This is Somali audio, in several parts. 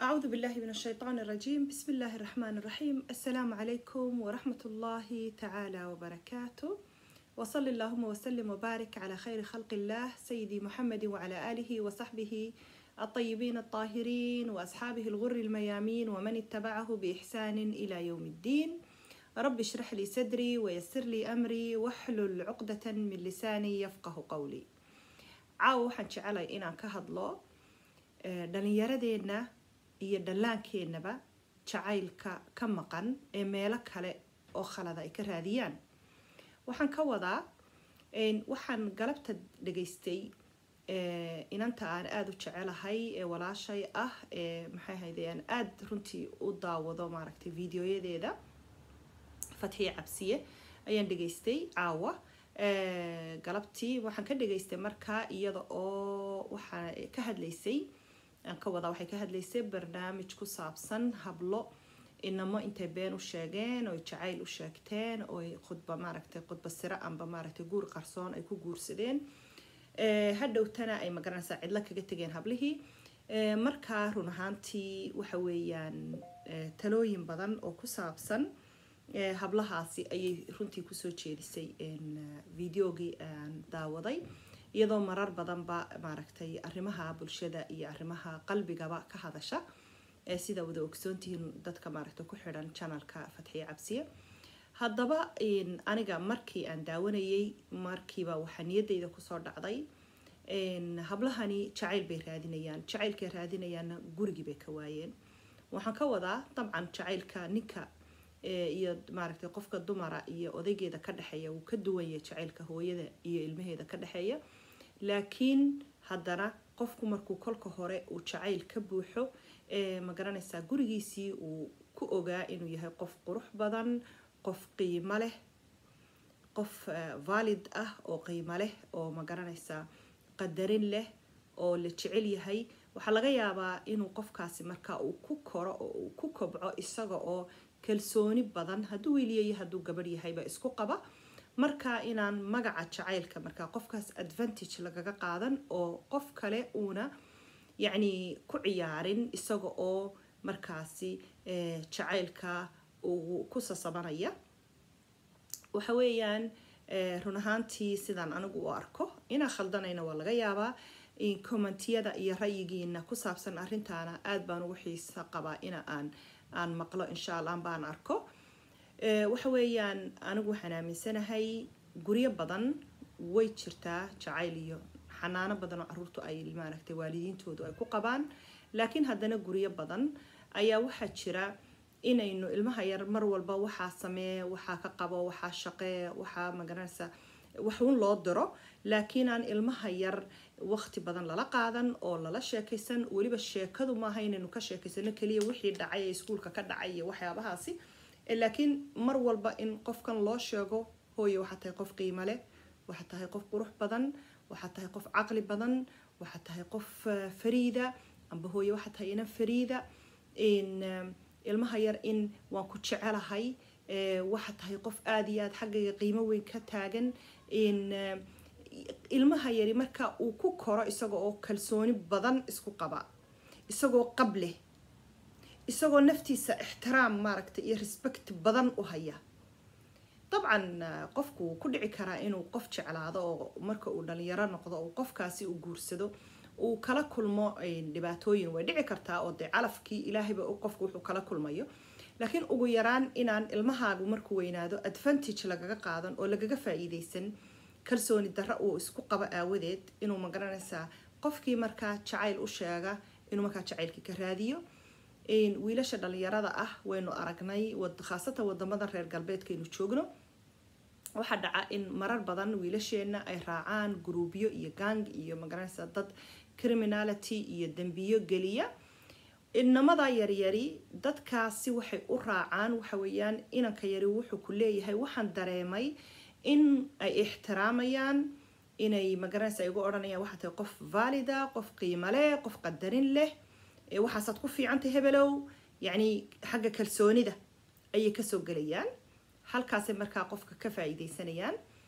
أعوذ بالله من الشيطان الرجيم بسم الله الرحمن الرحيم السلام عليكم ورحمة الله تعالى وبركاته وصل اللهم وسلم وبارك على خير خلق الله سيدي محمد وعلى آله وصحبه الطيبين الطاهرين وأصحابه الغر الميامين ومن اتبعه بإحسان إلى يوم الدين رب اشرح لي صدري ويسر لي أمري واحلل عقدة من لساني يفقه قولي caawa waxaan jecelay inaan ka hadlo dhalinyaradeenna iyo dhallaankeenaba jacaylka ka maqan ee meelo kale oo khalada ay ka raadiyaan waxaan ka wadaa waxaan galabta dhageystay inanta aan aada u jecelahay ee walaashay ah ee maxay ahayde aan aada runtii u daawado maaragtay videoyadeeda fatxiye cabsiye ayaan dhageystay caawa galabtii waxaan ka dhageystay markaa iyada oo waxaa ka hadlaysay aan ka wadaa waxay ka hadlaysay barnaamij ku saabsan hablo inamo intay been u sheegeen oy jacayl u sheegteen oy khudba maaragtay khudba siro amba maaragtay guur qarsoon ay ku guursadeen hadhowtana ay magaranaysaa cidlo kaga tegeen hablihii markaa run ahaantii waxa weeyaan talooyin badan oo ku saabsan hablahaasi ayay runtii kusoo jeedisay videogii aan daawaday iyadoo marar badanba maaragtay arrimaha bulshada iyo arrimaha qalbigaba ka hadasha sida wada ogsoontihiin dadka maaragtay ku xidhan janalka fatxiye cabsiye haddaba aniga markii aan daawanayay markiiba waxaa niyadeyda kusoo dhacday hablahani jacayl bay raadinayaan jacaylkay raadinayaanna gurigii bay ka waayeen waxaan ka wadaa dabcan jacaylka ninka iyo maaragtay qofka dumara iyo odaygeeda ka dhexeeya wuu ka duwan yahay jacaylka hooyada iyo ilmaheeda ka dhexeeya laakiin haddana qofku markuu kolka hore uu jacayl ka buuxo ma garanaysaa gurigiisii uu ku ogaa inuu yahay qof qurux badan qof qiimo leh qof valid ah oo qiimo leh oo ma garanaysaa qadarin leh oo la jecel yahay waxaa laga yaabaa inuu qofkaasi marka uu ku koro oo uu ku kobco isaga oo kalsooni badan hadduu wiiliyayo hadduu gabadh yahayba isku qaba marka inaan magaca jacaylka markaa qofkaas advantage lagaga qaadan oo qof kale uuna yacni ku ciyaarin isaga oo markaasi jacaylka uu ku sasabanaya waxa weeyaan run ahaantii sidaan anigu u arko inaa khaldanayna waa laga yaabaa commentiyada iyo ra'yigiina ku saabsan arrintaana aada baan ugu xiisa qabaa ina aan aan maqlo insha allah baan arko waxa weeyaan anigu waxaan aaminsanahay guryo badan way jirtaa jacayl iyo xanaano badan oo caruurtu ay maaragtay waalidiintoodu ay ku qabaan laakiin haddana guryo badan ayaa waxaa jira inaynu ilmaha yar mar walba waxaa samee waxaa ka qabo waxaa shaqee waxaa magaranaysa waxuun loo diro laakiin aan ilmaha yar waqti badan lala qaadan oo lala sheekaysan weliba sheekadu maaha inaynu ka sheekaysano keliya wixii dhacay ee iskuulka ka dhacay iyo waxyaabahaasi laakiin mar walba in qofkan loo sheego hooye waxaa tahay qof qiimo leh waxaa tahay qof qurux badan waxaa tahay qof caqli badan waxaa tahay qof fariida amba hooye waxaa tahay inan fariida ilmaha yar in waan ku jecelahay waxaa tahay qof aada iyo aada xaggayga qiimo weyn ka taagan ilmaha yari marka uu ku koro isaga oo kalsooni badan isku qaba isagoo qab leh isagoo naftiisa ixtiraam maaragtay iyo respect badan u haya dabcan qofku ku dhici karaa inuu qof jeclaado oo marka uu dhalinyaro noqdo oo qofkaasi uu guursado uu kala kulmo dhibaatooyin way dhici kartaa oo dee calafkii ilaahayba qofku wuxuu kala kulmayo laakiin ugu yaraan inaan ilmahaagu markuu weynaado advantage lagaga qaadan oo lagaga faa-iideysan kalsooni darro uu isku qabo aawadeed inuu magaranaysaa qofkii markaa jacayl u sheega inuu markaa jacaylkii ka raadiyo wiilasha dhalinyarada ah waynu aragnay khaasatan wadamada reer galbeedkaynu joogno waxaa dhaca in marar badan wiilasheena ay raacaan gruubyo iyo gang iyo magaranaysaa dad criminality iyo dembiyo geliya inamada yaryari dadkaasi waxay u raacaan waxa weeyaan inanka yari wuxuu ku leeyahay waxaan dareemay in ay ixtiraamayaan inay magaranaysa ay ugu odhanayaan waxaa tahay qof valida qof qiimo leh qof qadarin leh waxaasaad ku fiicantay hebelow yacni xagga kalsoonida ayay kasoo gelayaan halkaasay markaa qofka ka faa-iideysanayaan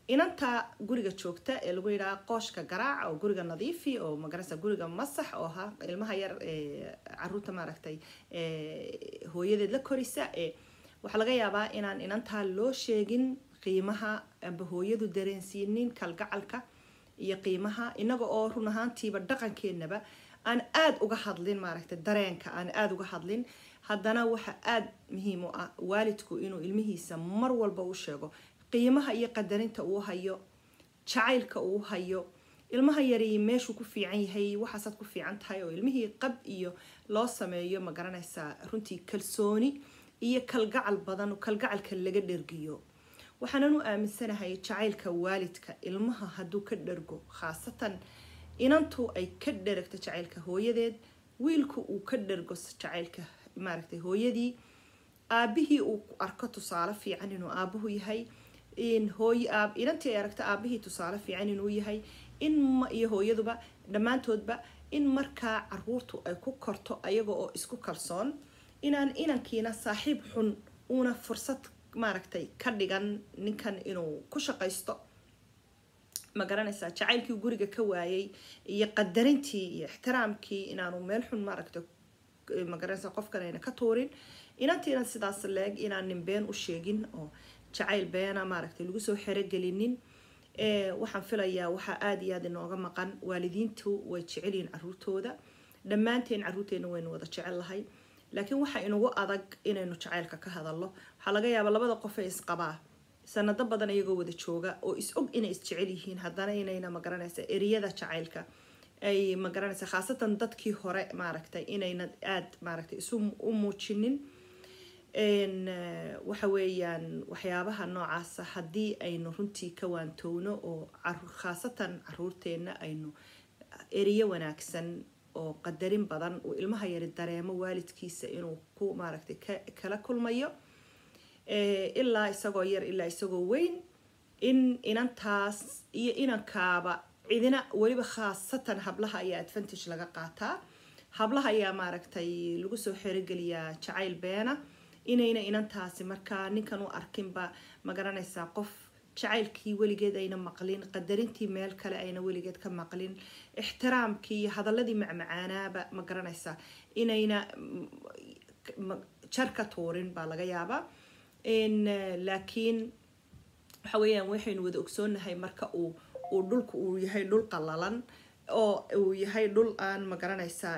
inanta guriga joogta ee lagu yidhaha qooshka garaac oo guriga nadiifi oo magarasa guriga masax oo ha ilmaha yar caruurta maaragtay hooyadeed la korisa ee waxaa laga yaabaa inaan inantaa loo sheegin qiimaha amba hooyadu dareensiinin kalgacalka iyo qiimaha inaga oo run ahaantiiba dhaqankeenaba aan aada uga hadlin maaragtay dareenka aan aada uga hadlin haddana waxa aada muhiim u ah waalidku inuu ilmihiisa mar walba u sheego qiimaha iyo qadarinta uu hayo jacaylka uu hayo ilmaha yari meeshuu ku fiican yahay waxaasaad ku fiican tahay oo ilmihii qab iyo loo sameeyo ma garanaysaa runtii kalsooni iyo kalgacal badan kalgacalka laga dhergiyo waxaanan u aaminsanahay jacaylka waalidka ilmaha hadduu ka dhergo khaasatan inantu ay ka dheragto jacaylka hooyadeed wiilku uu ka dhergo jacaylka maaragtay hooyadii aabihii uu arko tusaale fiican inuu aabuhu yahay hooy inantii ay aragto aabihii tusaale fiican inuu yahay in iyo hooyaduba dhammaantoodba in markaa caruurtu ay ku korto ayaga oo isku kalsoon inaan inankiina saaxiib xun uuna fursad maaragtay ka dhigan ninkan inuu ku shaqaysto ma garanaysaa jacaylkii guriga ka waayay iyo qadarintii iyo ixtiraamkii inaanu meel xun maaragtay ma garanaysaa qofkan ayna ka tuurin inantiina sidaas leeg inaan nin been u sheegin oo jacayl beena maaragtay lagu soo xerogelinin waxaan filayaa waxaa aada iyo aada inooga maqan waalidiintu way jecelyihiin caruurtooda dhammaanteen caruurteena waynu wada jecel lahay laakiin waxaa inugu adag inaynu jacaylka ka hadalno waxaa laga yaabaa labada qof ee isqabaa sanado badan iyagoo wada jooga oo is og inay isjecel yihiin haddana inayna magaranaysa eriyada jacaylka ay magaranaysa khaasatan dadkii hore maaragtay inayna aada maaragtay isu u muujinin waxa weeyaan waxyaabaha noocaasa haddii aynu runtii ka waantowno oo khaasatan caruurteenna aynu eriyo wanaagsan oo qadarin badan uu ilmaha yari dareemo waalidkiisa inuu ku maaragtay kala kulmayo ilaa isagoo yar ilaa isagoo weyn in inantaas iyo inankaaba cidina weliba khaasatan hablaha ayaa advantage laga qaataa hablaha ayaa maaragtay lagu soo xerogeliyaa jacayl beena inayna inantaasi markaa ninkan u arkinba ma garanaysaa qof jacaylkii weligeed ayna maqlin qadarintii meel kale ayna weligeed ka maqlin ixtiraamkii iyo hadaladii macmacaanaaba ma garanaysaa inayna jar ka tuurin baa laga yaabaa laakiin waxa weeyaan waxaynu wada ogsoonahay marka uu uu dhulku uu yahay dhul qalalan oo uu yahay dhul aan ma garanaysaa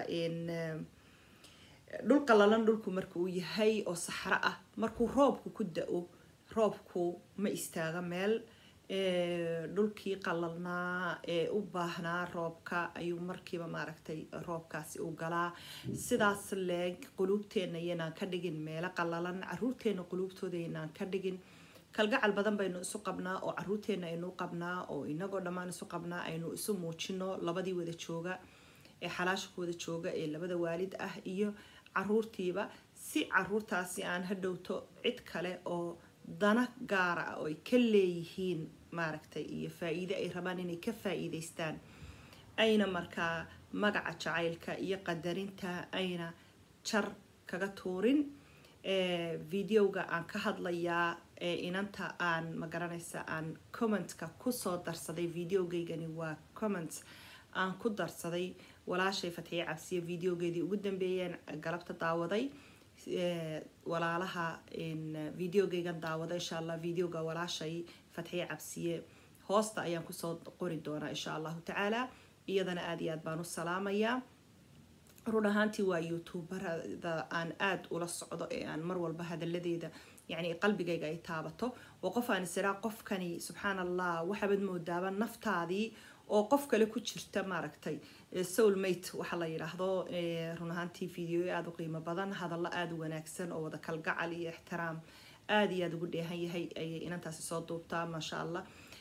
dhul qalalan dhulku marka uu yahay oo saxro ah markuu roobku ku da-o roobku ma istaaga meel dhulkii qalalnaa ee u baahnaa roobka ayuu markiiba maaragtay roobkaasi u galaa sidaas leeg quluubteenna iyanaan ka dhigin meelo qalalan caruurteenna quluubtooda iyanaan ka dhigin kalgacal badan baynu isu qabnaa oo caruurteenna aynu qabnaa oo inagoo dhammaan isu qabnaa aynu isu muujino labadii wada jooga ee xalaasha ku wada jooga ee labada waalid ah iyo caruurtiiba si caruurtaasi aan hadhowto cid kale oo dana gaara ah oo ay ka leeyihiin maaragtay iyo faa-iide ay rabaan inay ka faa-iideystaan ayna markaa magaca jacaylka iyo qadarinta ayna jar kaga tuurin videoga aan ka hadlayaa ee inanta aan magaranaysa aan commentka kusoo darsaday videogeygani waa comment aan ku darsaday walaashay fatxiye cabsiye videogeedii ugu dambeeyeen galabta daawaday walaalaha videogeygan daawada insha allah videoga walaashay fatxiye cabsiye hoosta ayaan kusoo qori doonaa insha allahu tacaala iyadana aada iyo aad baan u salaamayaa run ahaantii waa youtuberada aan aada ula socdo ee aan mar walba hadaladeeda yani qalbigayga ay taabato oo qof aan isiraa qofkani subxaan allah waxaabad moodaaba naftaadii oo qof kale ku jirta maaragtay soulmate waxaa la yidhaahdo run ahaantii video aada u qiimo badan hadallo aada u wanaagsan oo wada kalgacal iyo ixtiraam aada iyo aada ugu dheehan yahay ayay inantaasi soo duubtaa maasha allah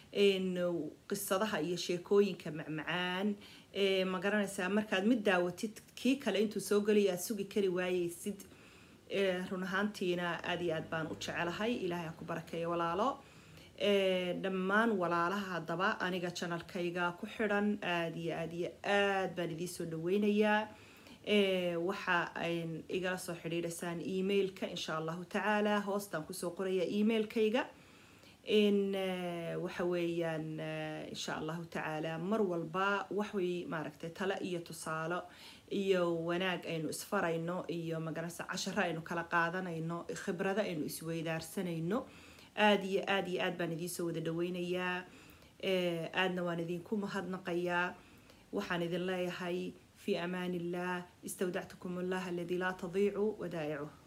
qisadaha iyo sheekooyinka macmacaan ma garanaysaa markaad mid daawatid kii kale intuu soo gelaya aad sugi kari waayeysid run ahaantiina aada iyo aad baan u jecelahay ilaahay ha ku barakeeya walaalo dhammaan walaalaha haddaba aniga janalkayga ku xidhan aada iyo aada iyo aad baan idiin soo dhaweynayaa waxa ayn igala soo xidhiidhaysaan emailka insha allahu tacaala hoostaan kusoo qoraya emailkayga in waxa weeyaan insha allahu tacaala mar walba waxway maaragtay tale iyo tusaalo iyo wanaag aynu isfarayno iyo maganaysa casharo aynu kala qaadanayno khibrado aynu isweydaarsanayno aada iyo aada iyo aad baan idiinsoo wada dhaweynayaa aadna waan idinku mahadnaqayaa waxaan idin leeyahay في أمان الله استودعتكم الله الذي لا تضيع ودائعه